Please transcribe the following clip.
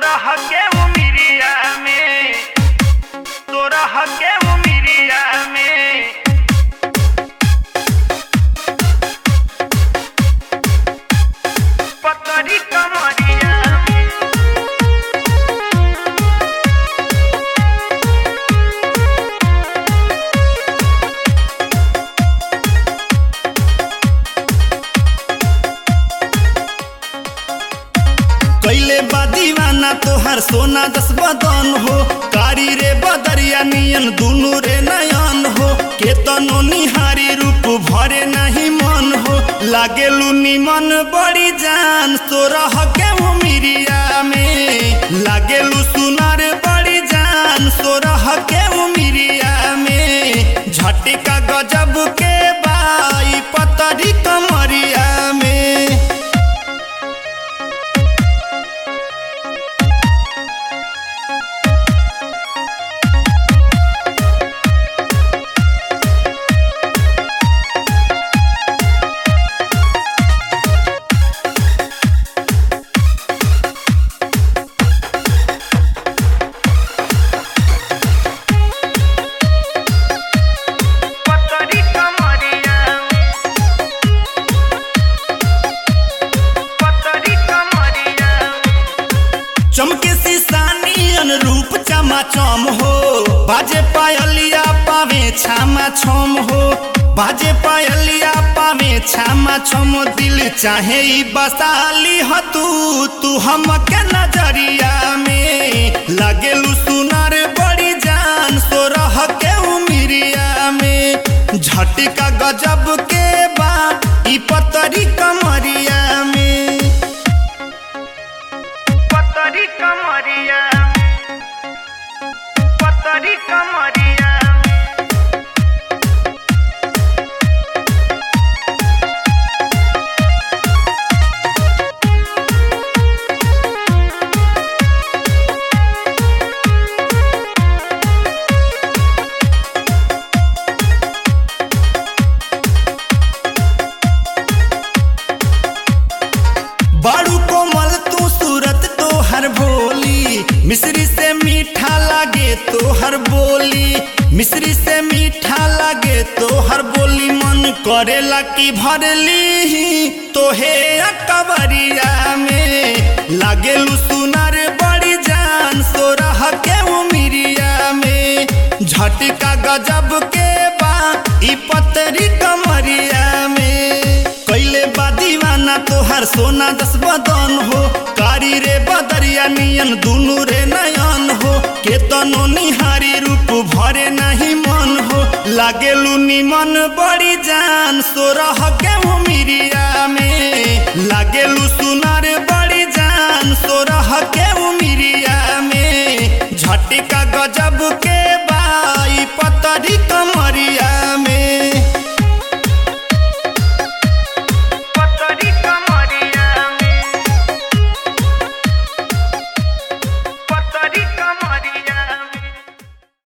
तोरा हके उमिरिया में तोरा हके उमिरिया में पतरी कमरिया कैले बा दीवाना तोहर सोना दस बदन हो कारी रे बदरिया नियन दुनु रे नयन हो केतनो निहारी रूप भरे नहीं मन हो लागेलू निमन बड़ी जान सोरह के उमिरिया में लागेलू सुनर बड़ी जान सोरह के उमिरिया में झटिका गजब के बाई पतरी कमरिया में पतरी कमरिया पतरी कमरिया चमके सीसानी अनुरूप चमाचम हो बाजे पायलिया पावे छामा छम हो बाजे पायलिया पावे छामा छम दिल चाहे ई बसाली ह तू तू हमके नजरिया में लागेलू सुनर बड़ी जान सोरह के उमिरिया में झटिका गजब के बा ई पतरी कमरिया में पतरी कमरिया पतरी कमरिया बाड़ू कोमल तू सूरत तो हर भोली मिश्री से मीठा लागे तो हर बोली मिश्री से मीठा लागे तो हर बोली मन करेला की भरली तो हे कबरिया में लागेलू सुनर बड़ी जान सोरह के उमिरिया में झटका गजब के बा ई पतरी कमरिया में कैले बा दीवाना तोहर सोना दस बदन हो कारी रे बदरिया नियन दुनु रे नयन हो केतनो निहारी रूप भरे नहीं मन हो लागेलू निमन बड़ी जान सोरह के उमिरिया में लागेलू सुनर बड़ी जान सोरह के उमिरिया में झटिका गजब के बाई पतरी कम